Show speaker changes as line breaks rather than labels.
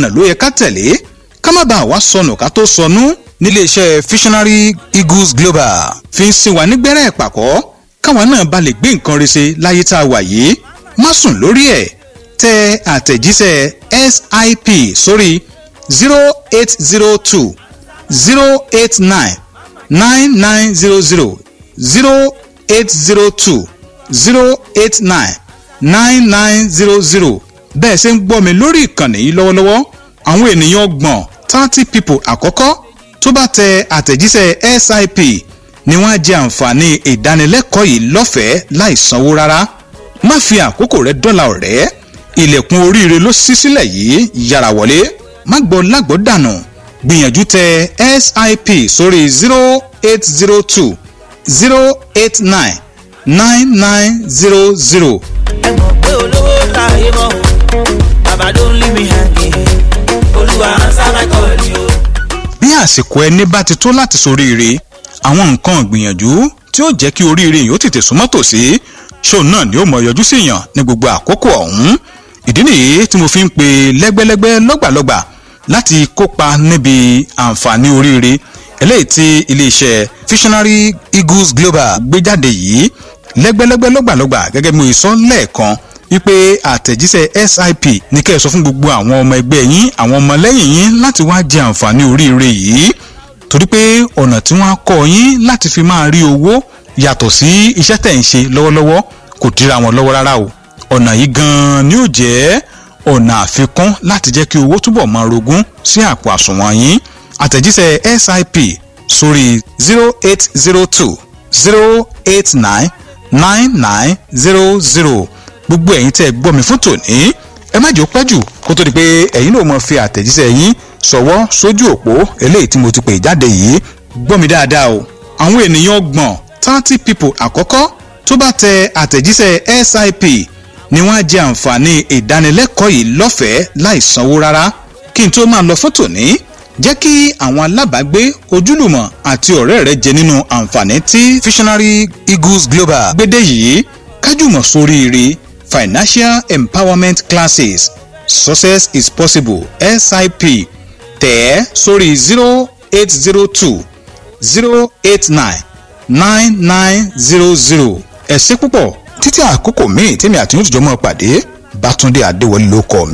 ọ̀nà ló yẹ ká tẹ̀lé ká má bàa wá sọnù ká tó sọnù níléeṣẹ́ visionary eagles global fi ń sin wa nígbẹ́rẹ́ ìpàkọ́ káwa náà ba lè gbé nǹkan rẹ̀ ṣe láyé tá a wà yìí má sùn lórí ẹ̀ tẹ àtẹ̀jíṣẹ́ sip sórí zero eight zero two zero eight nine nine nine zero zero zero eight zero two zero eight nine nine nine zero zero bẹ́ẹ̀ ṣe ń gbọ́ mi lórí ìkànnì yìí lọ́wọ́lọ́wọ́ àwọn ènìyàn ọgbọ̀n thirty people àkọ́kọ́ tó bá tẹ àtẹ̀jíṣẹ́ sip ni wọ́n á jẹ àǹfààní ìdánilẹ́kọ̀ọ́ yìí lọ́fẹ̀ẹ́ láì sanwó rárá má fi àkókò rẹ dọ́là ọ̀rẹ́ ilẹ̀kùn oríire ló ṣí sílẹ̀ yìí yára wọlé má gbọ́ lágbọ́ dànù gbìyànjú tẹ sip sórí zero eight zero two zero eight nine nine nine zero zero.
ẹ mọ̀ pé olówó láàyè mọ́ o bàbá don't leave me hanging olúwa answer my call ni o.
bí àsìkò ẹni bá ti tó láti soríire àwọn nǹkan ìgbìyànjú tí ó jẹ́ kí oríire yìí ó tètè súnmọ́ tòsí ṣóun náà ni ó mọ yọjú sí yàn ní gbogbo àkókò ọ̀hún ìdí nìyí tí mo fi ń pe lẹ́gbẹ́lẹ́gbẹ́ lọ́gbàlọ́gbà láti kópa níbi àǹfààní oríire eléyìí tí iléeṣẹ́ visionary eagles global gbé jáde yìí lẹ́gbẹ́lẹ́gbẹ́ lọ́gbàlọ́gbà gẹ́gẹ́ bí mo sọ lẹ́ẹ̀kan wípé àtẹ̀jíṣẹ́ sip ní kẹ́ ẹ sọ fún gbogbo àwọn ọmọ ẹgbẹ́ yín àwọn ọmọlẹ́yìn yín láti wá jẹ àǹfààní oríire yìí torí pé ọ̀nà tí wọ́n á kọ́ yín láti fi máa rí owó yàtọ̀ sí iṣẹ́ tẹ̀ ń ṣe lọ́wọ́lọ́wọ́ kò dira wọn lọ́wọ́ rárá o ọ̀nà yìí gan-an ni ó jẹ́ ọ̀nà àfikún láti jẹ́ kí owó túbọ̀ máa rogún sí àpò àsùnwọ̀n yín àtẹ̀jíṣẹ́ sip sórí zero eight zero two zero eight nine nine nine zero zero gbogbo ẹ̀yin tẹ́ ẹ gbọ́ mi fún tòní ẹ má jẹ́ ó pẹ́ jù kó tó di pé ẹ̀yin náà mọ̀ fi àtẹ̀jíṣẹ́ yín ṣọwọ́ sójú òpó eléyìí tí mo ti pè jáde yìí gbọ́ mi dáadáa o àwọn ènìyàn ọgbọ̀n thirty people àkọ́kọ́ tó bá tẹ àtẹ̀jíṣẹ́ sip ni wọ́n á jẹ àǹfààní ìdánilẹ́kọ̀ọ́ yìí lọ́fẹ̀ẹ́ láì sanwó rárá kí n tó máa lọ fún tòní jẹ́ kí àwọn alábàágbé ojúlùmọ̀ àti ọ̀rẹ́ rẹ jẹ nínú àǹfààní tí visionary eagles global gbédè yìí kájùmọ̀ sóríire financial empowerment classes success is possible sip tẹ̀ ẹ́ sórí zero eight zero two zero eight nine nine nine zero zero ẹ ṣé púpọ̀ títí àkókò míì tèmi àti yóò tìjọ́ mọ́ pàdé bátúndé adéwọlé ló kọ́ mi.